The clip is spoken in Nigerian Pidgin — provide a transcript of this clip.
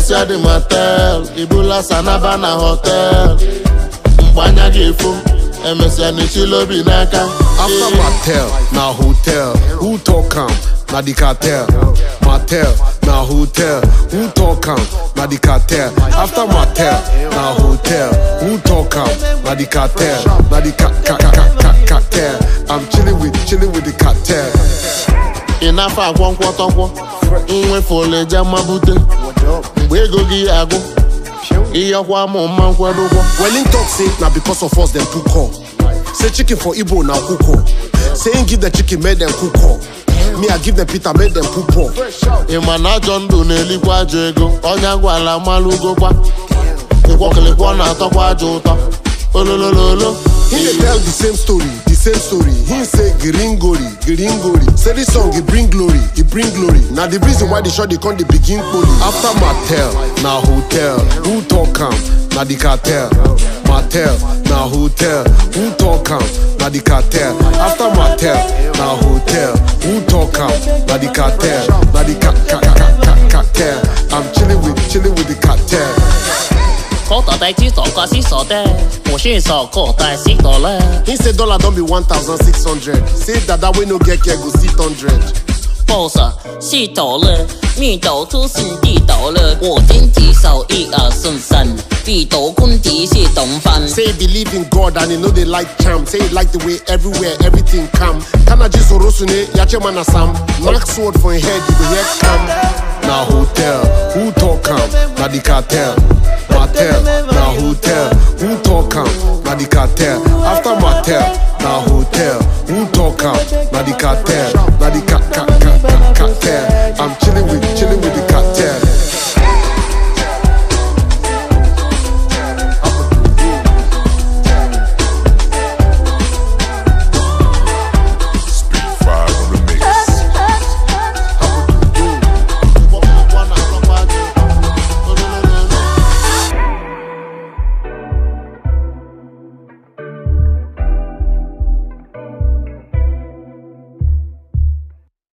emesịa dị motel ibula sanaba na hotel mgbe anya ga-efo emesịa n'echila obi n'aka After Mattel, na hotel. Who talk am? Na the cartel. Mattel, na hotel. Who talk am? Na the cartel. After Mattel, na hotel. Who talk am? Na the cartel. Na the ca ca ca ca ca cartel. I'm chilling with chilling with the cartel. ị na-afọ akwọ nkwọtọkwọ nwefụleje mabute mgbe ego gị agụ ịyọkwa mụ mma nkwadokwa Well, in talk say na because of us them cook up. Say chicken for Igbo now cook up. Say him give the chicken make them cook up. Me I give them Peter make them cook up. ị ma na ajọ ndụ na-elikwa ajọ ego ọnya gwala malụgokwa ịkwọkịlịkwọ na-atọkwa ajọ ụtọ ololololo He dey tell the same story, the same story. He say gringori, gringori. Say this song he bring glory, he bring glory. Now the reason why the shot they come they begin poli. After Mattel, na hotel. Who talk am? Na the cartel. Mattel, na hotel. Who talk am? Na the cartel. After Mattel, na hotel. Who talk am? Na the cartel. Na the ca ca ca ca cartel. I'm chilling with chilling with the cartel. 口袋袋只傻瓜是傻的，我是傻口袋是多了。 He say dollar don't be 1,600. Say that that way no get care go sit 100. boss 是多了，密斗出是地斗了，我经济手一二顺三，地斗坤迪是东方。 Say he believe in God and he know they like charm. Say he like the way everywhere everything come. Kanaji Sorosune, Yachemana Sam. Knock sword for him head, you go hear come. Na hotel, who talk am? Na the cartel. Mattel, na hotel, who talk am? Na the cartel. After Mattel,